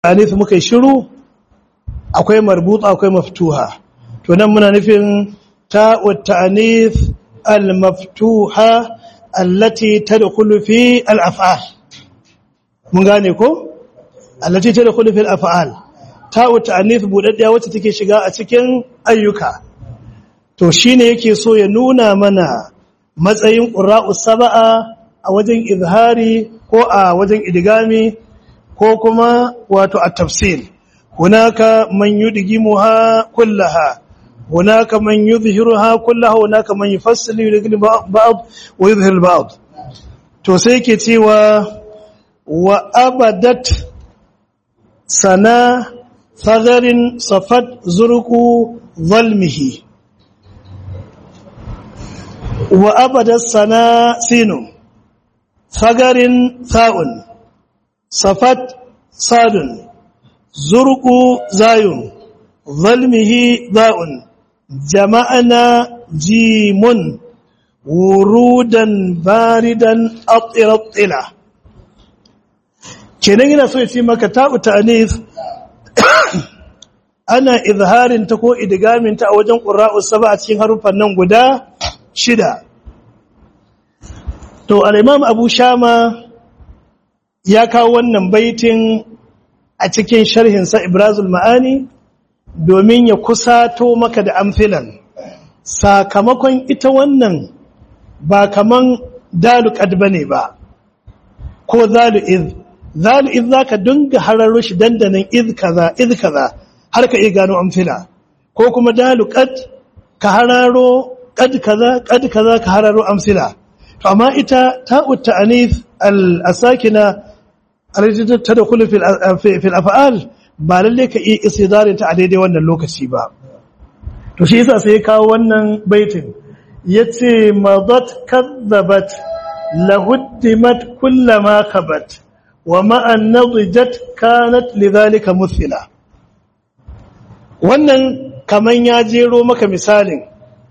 alif muka yi shiru akwai marbuta akwai maftuha to nan muna nufin ta'ut ta'anis al-maftuha allati tadkhulu fi al-af'al mun gane ko allati tadkhulu fi al-af'al ta'ut ta'anis budaddiya wacce take shiga a cikin ayyuka to shine yake so ya nuna mana matsayin qurra'us sab'a a wajen izhari ko a wajen idgami ko kuma wato at-tafsil hunaka man yudgimuha kullaha hunaka man yuzhiruha kullaha hunaka man yufassilu yudgil ba'd wa yuzhir ba'd to sai yake cewa wa abadat sana sagarin safat zurqu zalmihi wa abadat sana sinu sagarin sa'un safat sadun zurqu zayun zalmihi za'un jama'ana jimun wurudan baridan atirattila kenan yana so ya ce maka ta'u ta'anis ana izharin ta ko idgamin ta a wajen qurra'us saba a cikin harufan nan guda shida to al-imam abu shama ya kawo wannan baitin a cikin sharhinsa Ibrazul Ma'ani domin ya kusato maka da amfilan sakamakon ita wannan ba kaman dalu qad bane ba ko zalu iz zalu iz zaka dinga hararo shi dandanan iz kaza iz kaza har ka iya gano amfila ko kuma dalu qad ka hararo qad kaza qad kaza ka hararo amsila to amma ita ta'ut ta'anis al-asakina alajin ta da kulu fil af'al ba lalle ka iya isidarin ta a daidai wannan lokaci ba to shi yasa sai ya kawo wannan baitin yace madat kadzabat lahuddimat kullama khabat wa ma an nadijat kanat lidhalika muthila wannan kaman ya jero maka misalin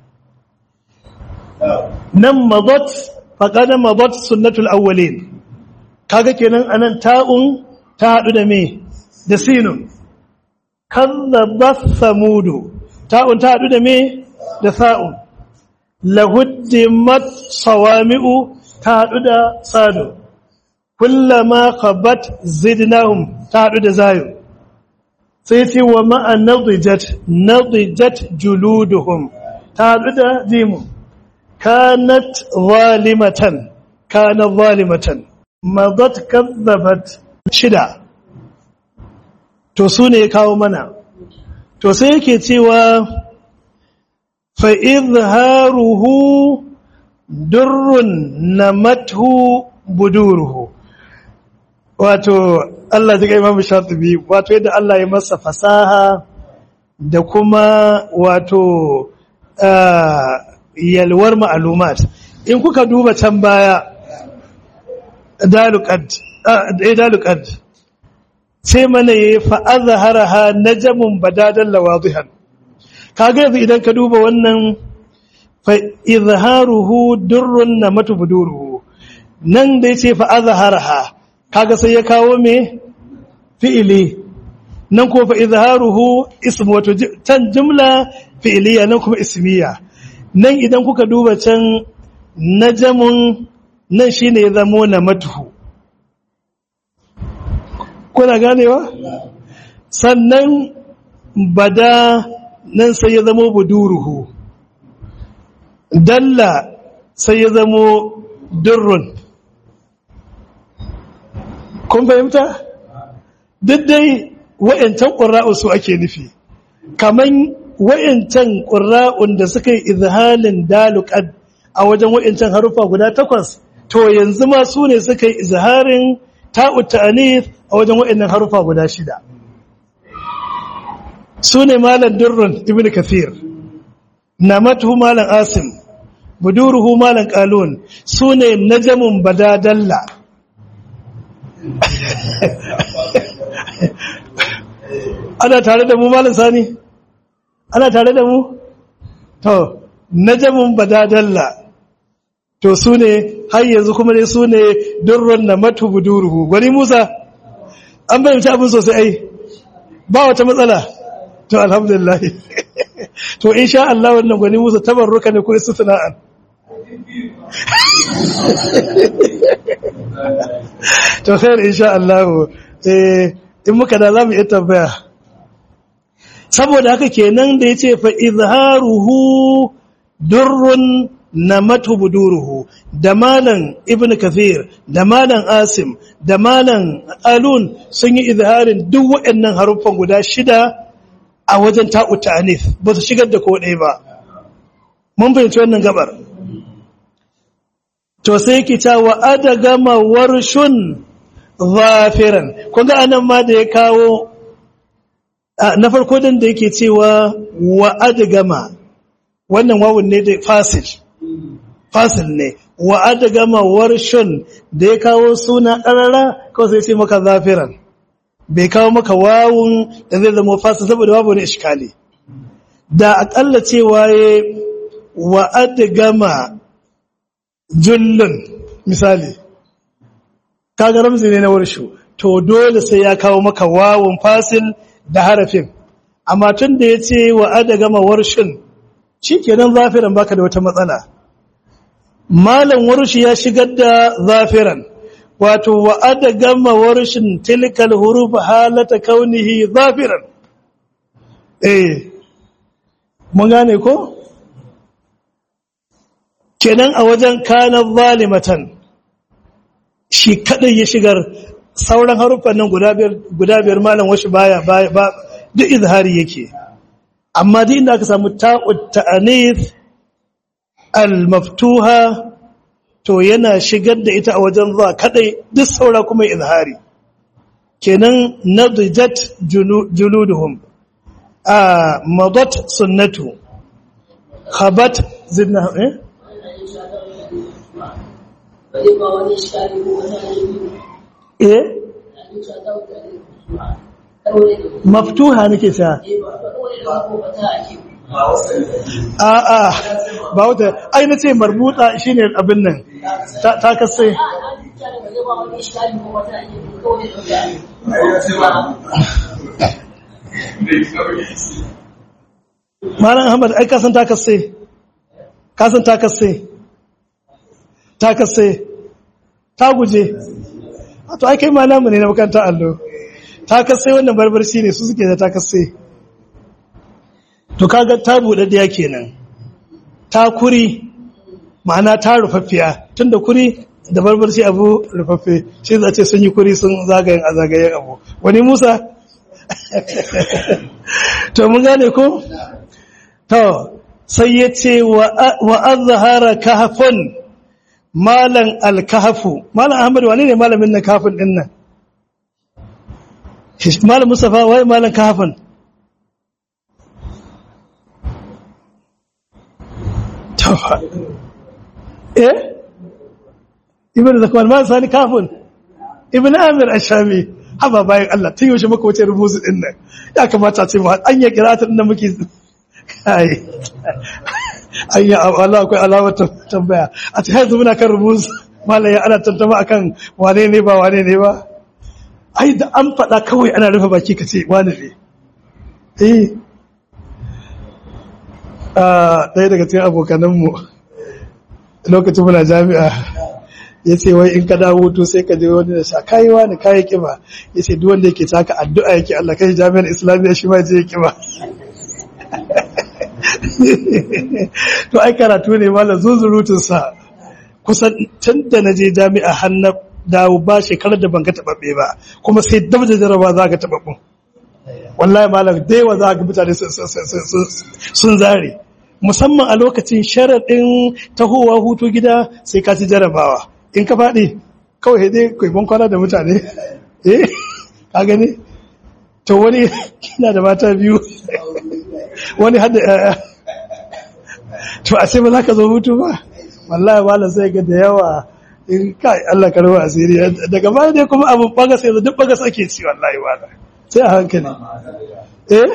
nan madat faqad madat sunnatul awwalin kaga kenan anan ta'un ta hadu da me da sinun kadzabat samudu ta'un ta hadu da me da sa'un lahuddimat sawami'u ta hadu da sadu kullama khabat zidnahum ta hadu da zayu sai ce wa ma'a nadijat nadijat juluduhum ta hadu da jimu kanat zalimatan kana zalimatan madat kazzabat shida to su ne kawo mana to sai yake cewa fa izharuhu durrun namathu buduruhu wato Allah ji Imam Shatibi wato yadda Allah ya masa fasaha da kuma wato yalwar ma'lumat in kuka duba can baya dalukad sai mana ya fa'azaharaha na jamun badadan lawadihan kaga yanzu idan ka duba wannan fa'izharuhu durrun na matubuduruhu nan da ya ce fa'azaharaha kaga sai ya kawo me fi'ili nan ko fa'izharuhu ismu wato can jumla fi'iliya nan kuma ismiya nan idan kuka duba can najamun nan shi ne ya zamo na matuhu kuna ganewa sannan bada nan sai ya zamo buduruhu dalla sai ya zamo durrun kun fahimta duk dai wa'yancan ƙura'u su ake nufi kaman wa'yancan ƙura'un da suka yi izhalin daluƙad a wajen wa'yancan harufa guda takwas to yanzu ma su ne suka yi izharin ta'ut ta'anith a wajen wa'annan harufa guda shida su ne malam durrun ibn kathir namatuhu malam asim buduruhu malam qalun su ne najamun badadalla ana tare da mu malam sani ana tare da mu to najamun badadalla to su ne har yanzu kuma ne su ne durrun na matu buduruhu gwani musa an bayyanta abin sosai ai ba wata matsala to alhamdulillah to insha Allah wannan gwani musu tabarruka ne ko istisna'an to khair insha Allah eh in muka da zamu iya tambaya saboda haka kenan da yace fa izharuhu durrun namatu buduruhu da malan ibnu kathir da malan asim da malan alun sun yi izharin duk waɗannan haruffan guda shida a wajen ta'u ta'anif ba su shigar da ko ɗaya ba mun fahimci wannan gabar to sai yake ta wa adagama warshun zafiran kun ga anan ma da ya kawo na farko din da yake cewa wa adagama wannan wawun ne da fasil fasil ne wa adagama warshun da ya kawo suna ɗarara kawai sai ce maka zafiran bai kawo maka wawun da zai zama fasil saboda babu wani iskali da akalla cewa ya wa adagama jullun misali kaga ramzi ne na warshu to dole sai ya kawo maka wawun fasil da harafin amma tun da ya ce wa adagama warshin shi kenan zafiran baka da wata matsala malam warshi ya shigar da zafiran wato wa adagama warshin tilkal huruf halata kaunihi zafiran eh mun gane ko kenan a wajen kanan zalimatan shi kadai ya shigar sauran haruffan nan guda biyar malam wasu baya ba duk izhari yake amma duk inda aka samu ta'ud ta'anis al-maftuha to yana shigar da ita a wajen za kadai duk saura kuma izhari kenan nadijat juluduhum a madat sunnatu khabat zidna eh eh maftuha nake sa a a ba wata ai na ce marbuta shine abin nan ta kasse Malam Ahmad ai kasan ta kasse kasan ta kasse ta kasse ta guje to ai kai malamu ne na makaranta allo ta kasse wannan barbarci ne su suke da ta kasse to kaga ta buɗaɗɗiya kenan ta kuri ma'ana ta rufaffiya tunda kuri da barbarci abu rufaffe shi za ce sun yi kuri sun zagayen a zagayen abu wani musa to mun gane ko to sai ya ce wa azhara kahfun malan alkahafu malan ahmad wane ne malamin nan kafin din nan malam mustafa wai malan kahafin eh ibn zakwan ma sani kafin ibn amir ashami haba bayan Allah tun yaushe muka wuce rubutu din nan ya kamata ce mu an ya kirata din da muke kai an ya Allah akwai alamar tambaya a ta yanzu muna kan rubutu malaya ana tantama akan wane ne ba wane ne ba ai da an faɗa kawai ana rufe baki ka ce wane ne eh ɗaya daga cikin abokananmu lokacin muna jami'a ya ce wai in ka dawo to sai ka je wani da sha kayi wani kayi kiba ya ce duk wanda yake taka addu'a yake Allah kai jami'ar islamiyya shi ma je ya kiba to ai karatu ne malam zunzurutunsa kusan tun da na je jami'a har na dawo ba shekarar da ban ga taɓaɓɓe ba kuma sai dab da jaraba za ka taɓaɓɓun wallahi malam da yawa za ga mutane sun zare musamman a lokacin sharaɗin tahowa hutu gida sai ka ci jarabawa in ka faɗi kawai dai kwaibon kwana da mutane eh ka gani to wani kina da mata biyu wani hada yaya to a sai ba za ka zo hutu ba wallahi malam sai ga da yawa in kai Allah ka rawa asiri daga baya dai kuma abin bagas yanzu duk bagas ake ci wallahi wala sai a hankali eh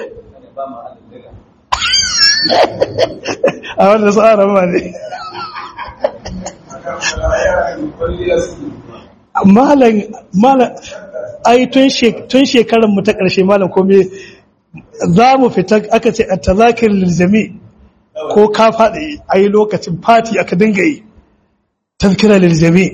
a wanda su ara ma ne malam malam ai tun shekarar mu ta ƙarshe malam kome za mu fita aka ce a tazakir liljami ko ka faɗi a yi lokacin fati aka dinga yi tazkira liljami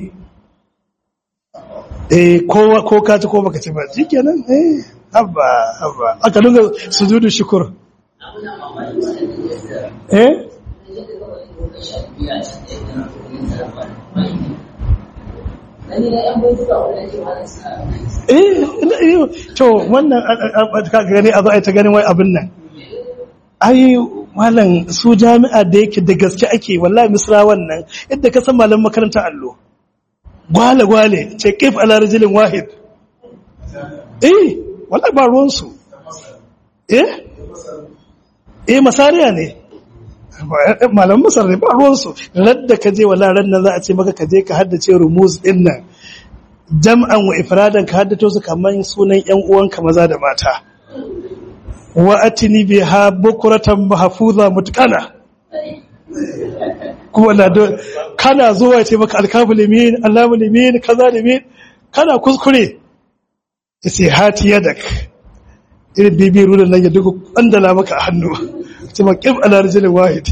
eh ko ka ci ko baka ci ba shi kenan eh habba habba aka dinga sujudu shukur eh eh to wannan ka gani a zo a ta ganin wai abin nan ai malam su jami'a da yake da gaske ake wallahi misra wannan yadda ka san malam makarantar allo gwale gwale ce kif ala rajulin wahid eh wallahi ba ruwan su eh eh masariya ne malam masar ne ba ruwan su ladda ka je wallahi ran nan za a ce maka ka je ka haddace rumuz din nan jam'an wa ifradan ka haddato su kaman sunan ƴan uwanka maza da mata wa atini biha bukratan mahfuza mutqana kuma na do kana zuwa ce maka alkafu limin allamu limin kaza limin kana kuskure yace hati yadak irin bibi rulan nan ya duka andala maka a hannu ce ma qib ala rajulin wahid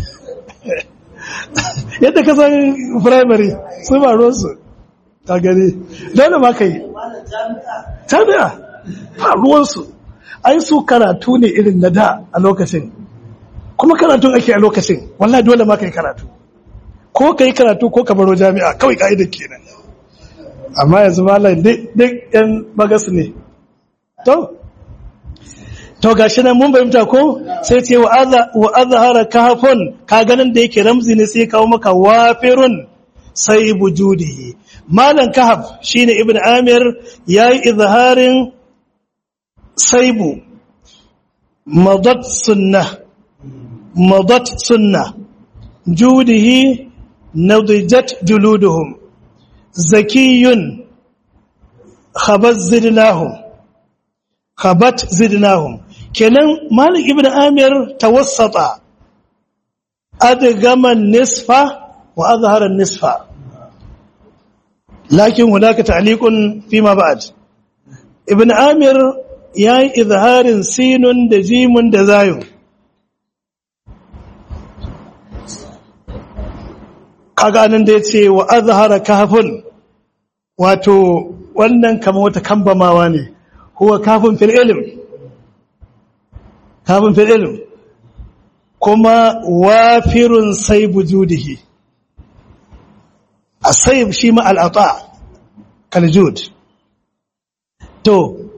yadda ka san primary su ba ruwansu ka gani dole ma ka yi jami'a faruwarsu ai su karatu ne irin na da a lokacin kuma karatun ake a lokacin wallahi dole ma ka yi karatu ko ka yi karatu ko ka baro jami'a kawai ka'idar kenan amma yanzu malam duk yan bagas ne to to gashi nan mun bayyanta ko sai ce wa azhara kahfun ka ganin da yake ramzi ne sai kawo maka wafirun sai bujudihi malan kahf shine ibn amir yayi izharin saibu madat sunnah madat sunnah judihi nadijat juluduhum zakiyun khabat zidnahum khabat zidnahum kenan malik ibn amir tawassata adgama nisfa wa azhara nisfa lakin hunaka ta'liqun fima ba'd ibn amir yayi izharin sinun da jimun da zayun kaga nan da yace wa azhara kahfun wato wannan kamar wata kambamawa ne huwa kafin fil ilm kafin fil ilm kuma wafirun sai bujudihi asayib shi ma al'ata kaljud to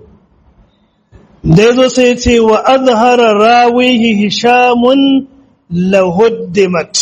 da yazo sai ya ce wa azhara rawihi hishamun lahuddimat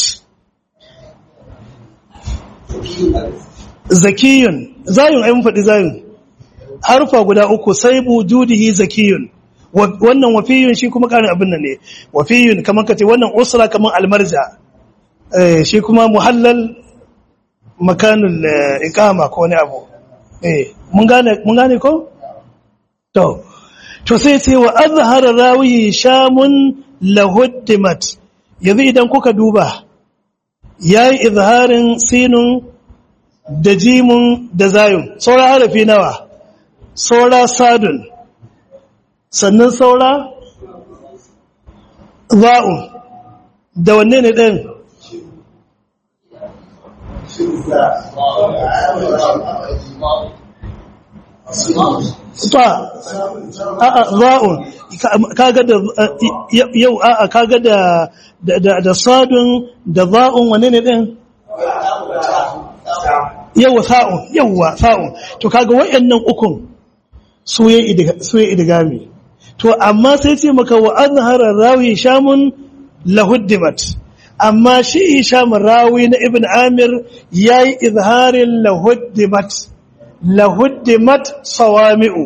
zakiyun zayun ai mun faɗi zayun harfa guda uku sai bujudihi zakiyun wannan wafiyun shi kuma karin abin nan ne wafiyun kamar kace wannan usra kamar almarja eh shi kuma muhallal makanul iqama ko wani abu eh mun gane mun gane ko to to sai ce wa azhara rawi shamun lahuddimat yanzu idan kuka duba yayi izharin sinun da jimun da zayun saura harafi nawa saura sadun sannan saura za'un da wanne ne ɗin ta a'a za'un kaga da yau a'a kaga da da sadun da za'un wanne ne ɗin yawa sa'un yawa sa'un to kaga wayannan ukun su ya idigami to amma sai ce maka wa azhara rawi shamun lahuddimat amma shi shamun rawi na ibn amir yayi izharin lahuddimat lahuddimat sawami'u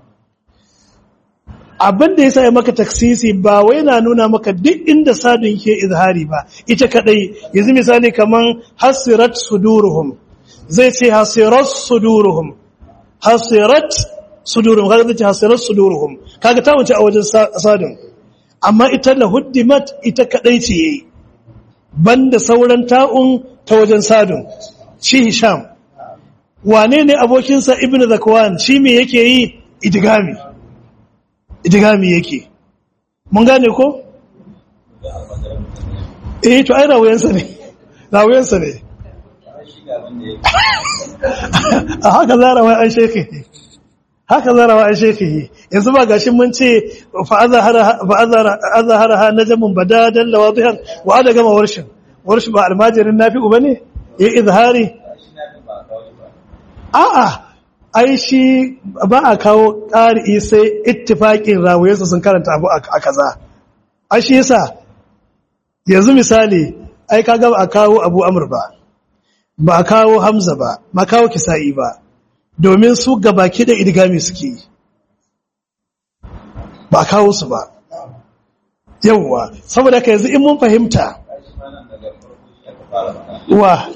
abin da yasa ya maka taksisi ba wai na nuna maka duk inda sadun ke izhari ba ita kadai yanzu misali kaman hasirat suduruhum zai ce hasirat suduruhum hasirat suduruhum kaga zai ce hasirat suduruhum kaga ta wuce a wajen sadun amma ita la huddimat ita kadai ce yayi banda sauran ta'un ta wajen sadun shi hisham wane ne abokinsa ibn zakwan shi me yake yi idigami idigami yake mun gane ko eh to ai rawayansa ne rawayansa ne a haka zarawa an shekhi haka zarawa an shekhi yanzu ba gashin mun ce fa azhara ha najmun badadan lawadihan wa ada gama warshin warshin ba almajirin nafi'u bane ya izhari a'a ai shi ba a kawo ƙari sai ittifaƙin rawayensu sun karanta abu a kaza a shi yasa yanzu misali ai kaga ba a kawo abu amur ba ba a kawo hamza ba ma kawo kisa'i ba domin su gabaki da idgami suke yi ba a kawo su ba yawwa saboda ka yanzu in mun fahimta wa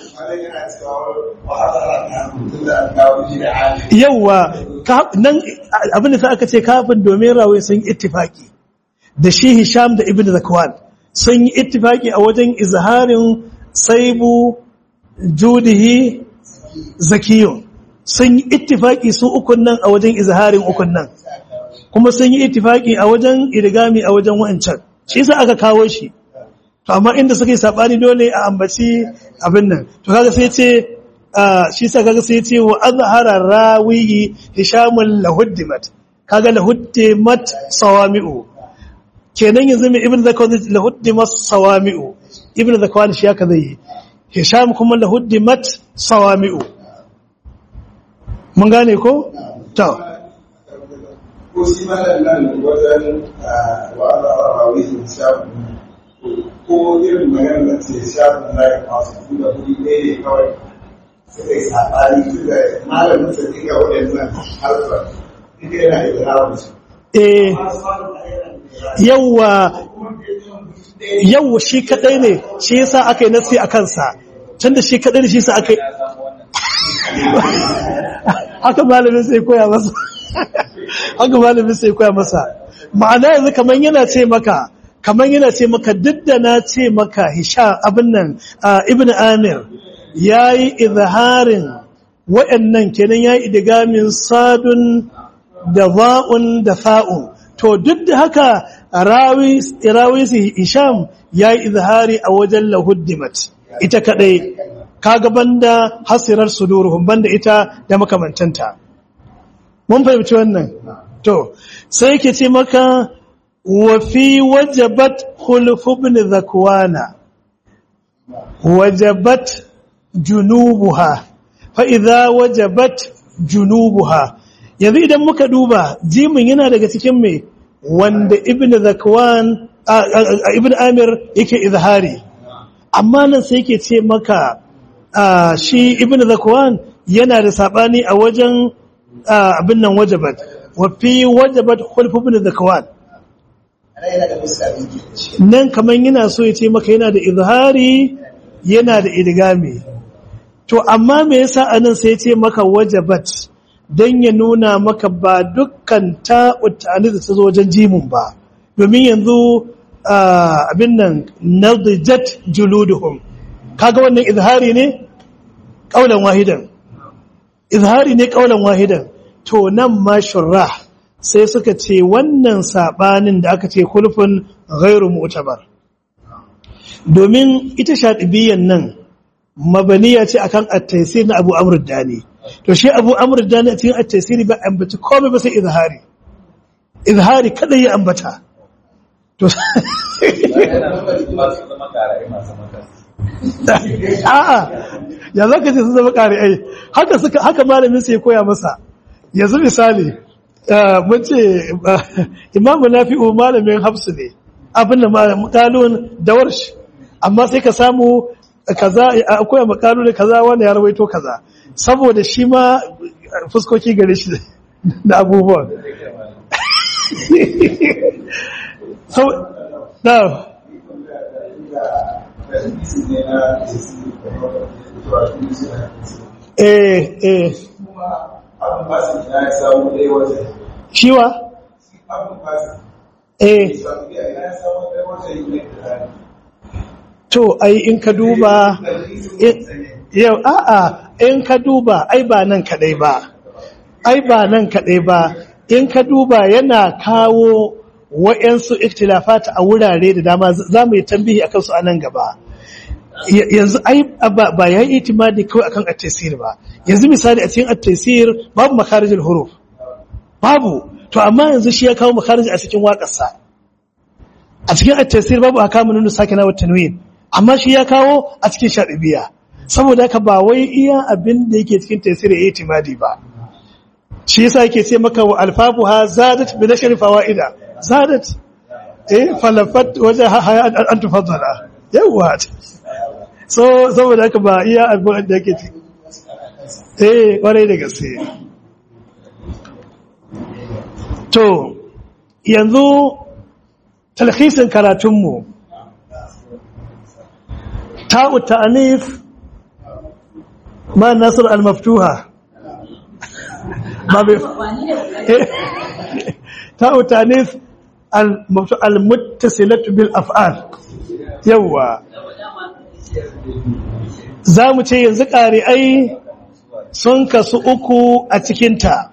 yawwa nan abin da aka ce kafin domin rawai sun ittifaki da shi hisham da ibn zakwan sun yi ittifaki a wajen izharin saibu judihi zakiyun sun yi ittifaki su ukun nan a wajen izharin ukun nan kuma sun yi ittifaki a wajen irgami a wajen wa'ancan shi sa aka kawo shi to amma inda suka yi sabani dole a ambaci abin nan to kaga sai ce shi sa kaga sai ce wa azhara rawiyi hishamul lahuddimat kaga lahuddimat sawami'u kenan yanzu mai ibn zakwan lahuddimat sawami'u ibn zakwan shi haka zai yi hisham kuma lahuddimat sawami'u mun gane ko to ko shi malam nan wajen wa azhara rawiyi hishamul ko irin magana da ce shafin na yi masu da kudi ɗaya ne kawai suka yi saɓani tun da malamin sa ɗiga waɗannan harfar ɗiga yana da rawar su. eh yawwa yawwa shi kadai ne shi yasa aka yi nasi a kansa tun da shi kadai ne shi yasa aka yi haka malamin sai koya masa haka malamin sai koya masa ma'ana yanzu kamar yana ce maka kamar yana ce maka duk da na ce maka hisha abin nan ibn amir ya yi izharin waɗannan kenan ya yi idigamin sadun da za'un da fa'un to duk da haka rawi su isham ya yi izhari a wajen lahuddimat ita kaɗai kaga banda hasirar suduruhum banda ita da makamantanta mun fahimci wannan to sai yake ce maka وفي وجبت خلف بن ذكوان وجبت جنوبها فإذا وجبت جنوبها yanzu idan muka duba jimin yana daga cikin mai wanda ibn zakwan ibn amir yake izhari amma nan sai yake ce maka shi ibn zakwan yana da sabani a wajen abin nan wajabat wa fi wajabat khulf ibn zakwan nan kamar yana so ya ce maka yana da izhari yana da idgami to amma me yasa anan sai ya ce maka wajabat dan ya nuna maka ba dukkan ta'ut ta'anis da ta zo wajen jimun ba domin yanzu abin nan nadijat juluduhum kaga wannan izhari ne kaulan wahidan izhari ne kaulan wahidan to nan ma shurrah sai suka ce wannan sabanin da aka ce kulfin ghairu mu'tabar domin ita shatibiyan nan mabaniya ce akan at-taysir na Abu Amr dani to shi Abu Amr dani a cikin at-taysir ba ambaci komai ba sai izhari izhari kada ya ambata to a'a ya zaka ce sun zama ƙari'ai haka suka haka malamin sai ya koya masa yanzu misali mun ce imamu nafi'u malamin hafsu ne abin da makalun da warshi amma sai ka samu kaza akwai makalun kaza wanda ya rawaito kaza saboda shi ma fuskoki gare shi da abubuwan so na eh eh shiwa eh to ai in ka duba yau a'a in ka duba ai ba nan kadai ba ai ba nan kadai ba in ka duba yana kawo wa'yansu ikhtilafat a wurare da dama za mu yi tambihi akan su a nan gaba yanzu ai ba ya yi itimadi kawai akan at-tasir ba yanzu misali a cikin at-tasir babu makarijul huruf babu to amma yanzu shi ya kawo makarij a cikin waƙarsa a cikin at-tasir babu akamun nunu sakina wa tanwin amma shi ya kawo a cikin shadibiya saboda haka ba wai iya abin da yake cikin tasir ya itimadi ba shi yasa yake ce maka wa alfafuha zadat bi nashri fawaida zadat eh falafat wajaha hayat an tufaddala yawa so saboda haka ba iya abin da yake ci eh kwarai da gaske to yanzu talhisin karatunmu ta'u ta'anif ma nasir al-maftuha ba bai ta'u ta'anif al-muttasilatu bil af'al yawa za mu ce yanzu ƙari'ai sun kasu uku a cikinta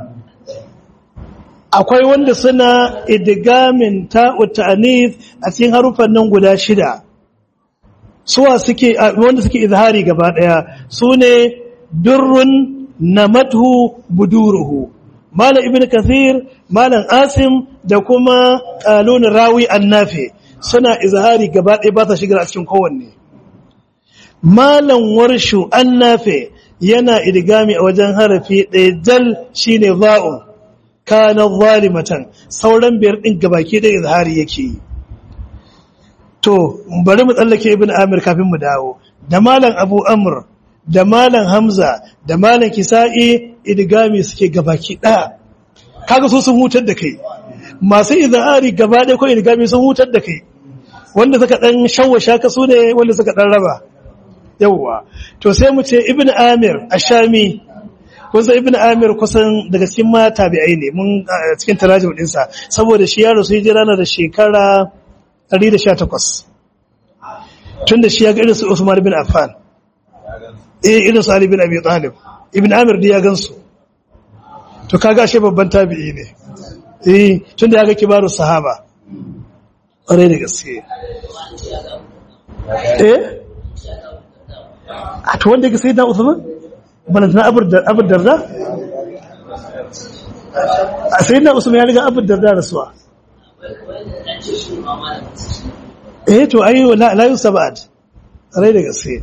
akwai wanda suna idigamin ta'utanif a cikin harufan nan guda shida suwa suke wanda suke izhari gaba daya su ne durrun namathu buduruhu malam ibn kathir malam asim da kuma qalun rawi annafi suna izhari gaba daya ba ta shigar a cikin kowanne malam warshu annafi yana idgami a wajen harafi ɗaya jal shine za'un kana zalimatan sauran biyar din gabaki da izhari yake yi to bari mu tsallake ibn amir kafin mu dawo da malam abu amr da malam hamza da malam kisa'i idgami suke gabaki daya kaga so sun hutar da kai masu izhari gaba ɗaya ko idgami sun hutar da kai wanda suka dan shawwasha ka su ne wanda suka dan raba yawwa to sai mu ce ibn amir ashami kusa ibn amir kusan daga cikin ma tabi'ai ne mun cikin tarajim dinsa saboda shi yaro sai jira na da shekara 118 tunda shi ya ga irin su Usman bin Affan eh irin su Ali bin Abi Talib ibn amir da ya gansu to kaga shi babban tabi'i ne eh tunda ya ga kibaru sahaba ƙwarai da gaske eh a to wanda ga sai da Usman balantana abin darda? a sai na usman ya riga abin darda rasuwa eh to ayi layu saba'ad rai da gaske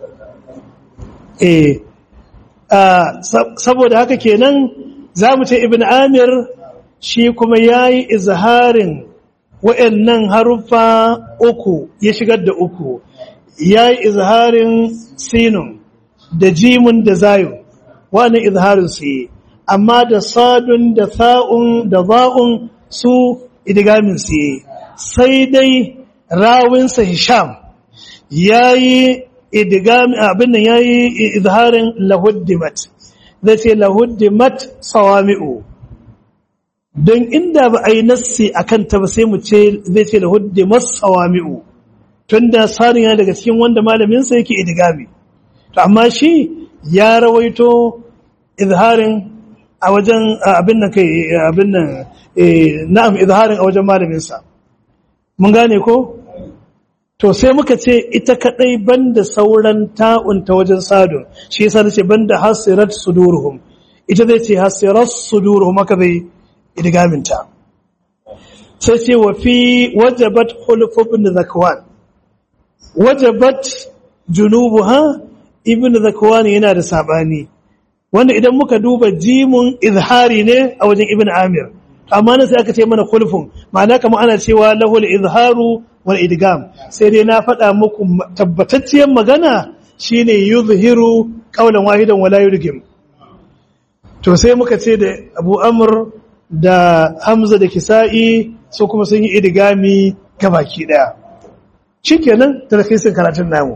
eh saboda haka kenan za mu ce ibn amir shi kuma ya yi izharin wa'annan haruffa uku ya shigar da uku ya yi izharin sinun da jimun da zayu wani izharin su yi amma da sadun da sa'un da za'un su idigamin su yi sai dai rawinsa hisham ya yi idigamin abin nan ya yi izharin lahuddimat zai ce lahuddimat sawami'u don inda ba a yi nassi a kanta ba sai mu ce zai ce lahuddimat sawami'u tun da sarin yana daga cikin wanda malaminsa yake idigami amma shi ya rawaito izharin a wajen abin nan kai abin nan na'am izharin a wajen malaminsa mun gane ko to sai muka ce ita kadai banda sauran ta'un ta wajen sadun shi yasa nace banda hasirat suduruhum ita zai ce hasirat suduruhum haka zai idgamin ta sai ce wa fi wajabat khuluf ibn zakwan wajabat junubuha ibn zakwani yana da sabani wanda idan muka duba jimun izhari ne a wajen ibn amir amma nan sai aka ce mana khulfun ma'ana kamar ana cewa lahul izharu wal idgam sai dai na faɗa muku tabbatacciyar magana shine yuzhiru qawlan wahidan wala yurgim to sai muka ce da abu amr da hamza da kisa'i su kuma sun yi idgami gabaki daya shikenan tarkisin karatun namu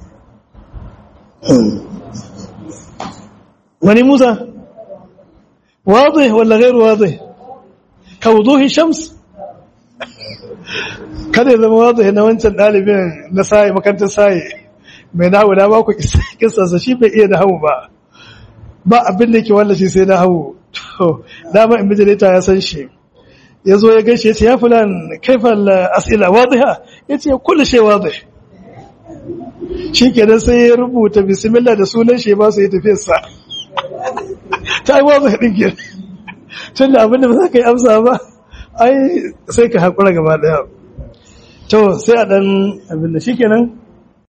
wani musa واضح ولا غير واضح كوضوح الشمس kada ya zama wazo na wancan ɗalibin na saye makarantar saye mai nahu na ba ku kisarsa shi bai iya nahu ba ba abin da ke wallashi sai nahu to dama in bijilita ya san shi ya zo ya gaishe ya ce ya fulan kaifal as'ila wadiha ya ce kullu shay wadih shi kenan sai ya rubuta bismillah da sunan shi ba su yi tafiyarsa ta yi wadih din ke tun da abin da ba za ka yi amsa ba ai sai ka haƙura gaba ɗaya to sai a ɗan abin da shi kenan